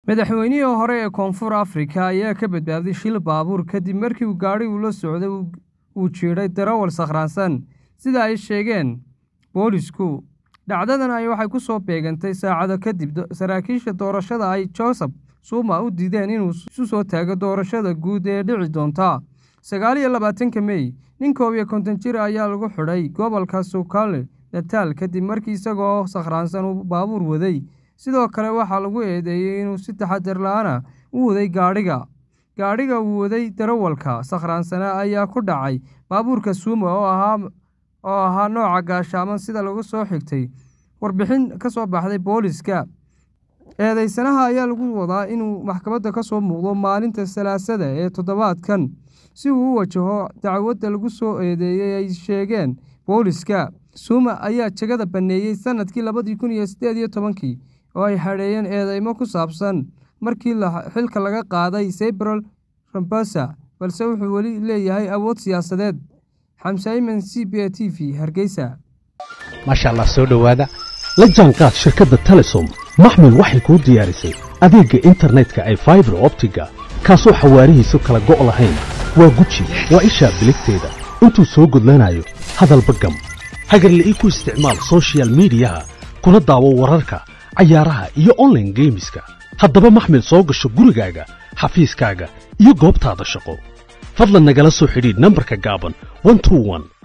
madaxweynihii hore ee koonfur afrika ayaa ka badbaaday shil baabuur kadib markii uu gaadhi uu la socday uu jiidhay darawal sakhraansan sida ay sheegeen boolisku dhacdadan ay waxay ku soo beegantay saacado kadib saraakiisha doorashada ay joseph suuma u diideen inuu isu soo taago doorashada guud ee dhici doonta sagaal iyo labaatanka mey nin koob iyo konton jir ayaa lagu xidhay gobolka sukale nataal kadib markii isagoo sakhraansan uu baabuur waday sidoo kale waxaa lagu eedeeyey inuu si taxadar la-ana u waday gaadhiga gaadhiga uu waday darawalka sakhraansana ayaa ku dhacay baabuurka suuma oo ahaa oo ahaa nooca gaashaaman sida lagu soo xigtay warbixin ka soo baxday booliska eedeysanaha ayaa lagu wadaa inuu maxkamadda ka soo muuqdo maalinta salaasada ee toddobaadkan si uu u wajaho dacwadda lagu soo eedeeyey ay sheegeen booliska suuma ayaa jegada banneeyey sannadkii labadii kun iyo siddeed iyo tobankii oo ay hadheeyeen eedeymo ku saabsan markii xilka laga qaaday sebrol rambosa balse wuxuu weli leeyahay awood siyaasadeed xamse iman c b a t v hargeysa maasha allah soo dhowaada la jaanqaad shirkadda telesom maxmil waxay kuu diyaarisay adeegga internetka ay faibar optiga kaasoo xawaarihiisu kala go' lahayn waa guji waa ishaa biligteeda intuu soo gudlanayo hadalba gam hagarle ii ku isticmaal sochial midiyaha kuna daawo wararka cayaaraha iyo onlaine geemiska haddaba maxmil soo gasho gurigaaga xafiiskaaga iyo goobtaada shaqo fadlan nagala soo xidhiidh nambarka gaaban